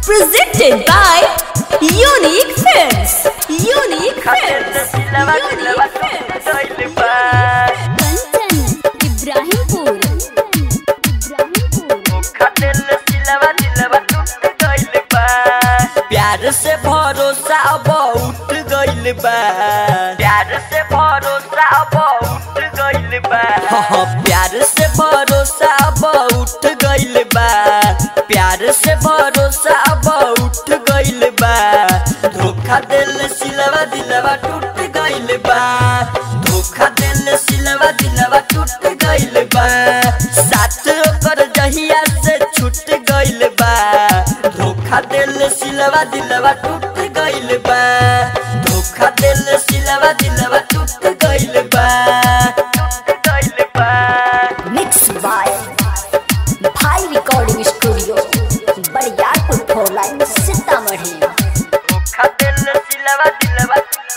Presented by Unique Films. Unique Films. Unique Films. Kanchan Ibrahimpur प्यार से भरोसा अब उठ गइल बा प्यार से भरोसा अब उठ गइल बा प्यार से भरोसा अब उठ गइल बा प्यार से भरोसा अब उठ गइल बा धोखा दिल सिलवा दिलवा टूट गइल बा धोखा दिल सिलवा दिलवा टूट गइल बा साथ ओकर जहिया से छूट गइल बा धोखा दिल सिलवा दिलवा टूट गइल बा धोखा दिल सिलवा दिलवा टूट गइल बा टूट गइल बा mix by Bhai recording studio Bariyarpur four line Sitamarhi धोखा दिल सिलवा दिलवा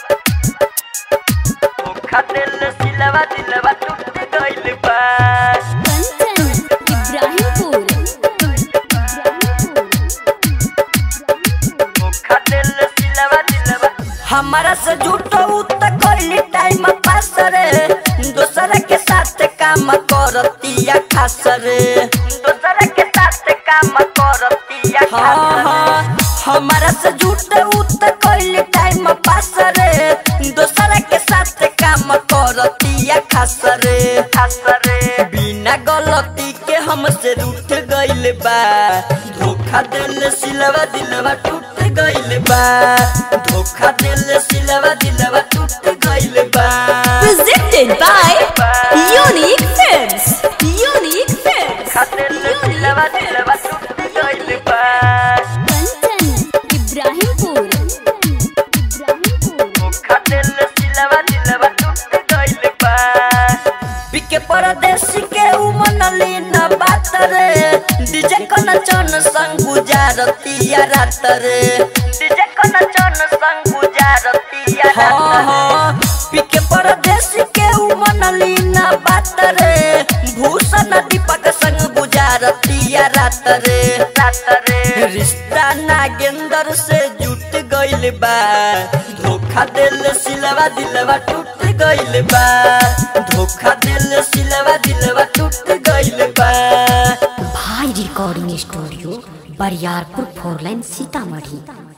धोखा दिल सिलवा दिलवा टूट गइल बा कंचन इब्राहिमपुर धोखा दिल सिलवा दिलवा हमारा से झूठो त कइली टाइम पास रे दोसर के साथ काम करतिया खास रे दोसर के साथ काम करतिया खास रे हमारा से झूठो त कइली टाइम पास रे दोसर के साथ काम करतिया खास रे खास रे बिना गलती के हमसे रूठ गइल बा धोखा दिल सिलवा दिलवा टूट गइल बा धोखा दिल सिलवा दिलवा टूट गइल बा Presented by Unique Films. Unique Films. दिल सिलवा दिलवा टूट गइल बा कंचन इब्राहिमपुर धोखा दिल सिलवा दिलवा टूट गइल बा बिके परदेसी के उ मनली न बात रे डीजे कन चन संग गुजारतिया रात रे डीजे कन चन संग गुजारतिया रात रे बिके परदेसी के उ मनली न बात रे भूषण दीपक संग गुजारतिया रात रे रात रे रिश्ता नागेंद्र से जुट गइल बा धोखा दिल सिलवा दिलवा टूट गइल बा धोखा दिल सिलवा दिलवा टूट गइल बा Bhai recording studio Bariyarpur four line Sitamarhi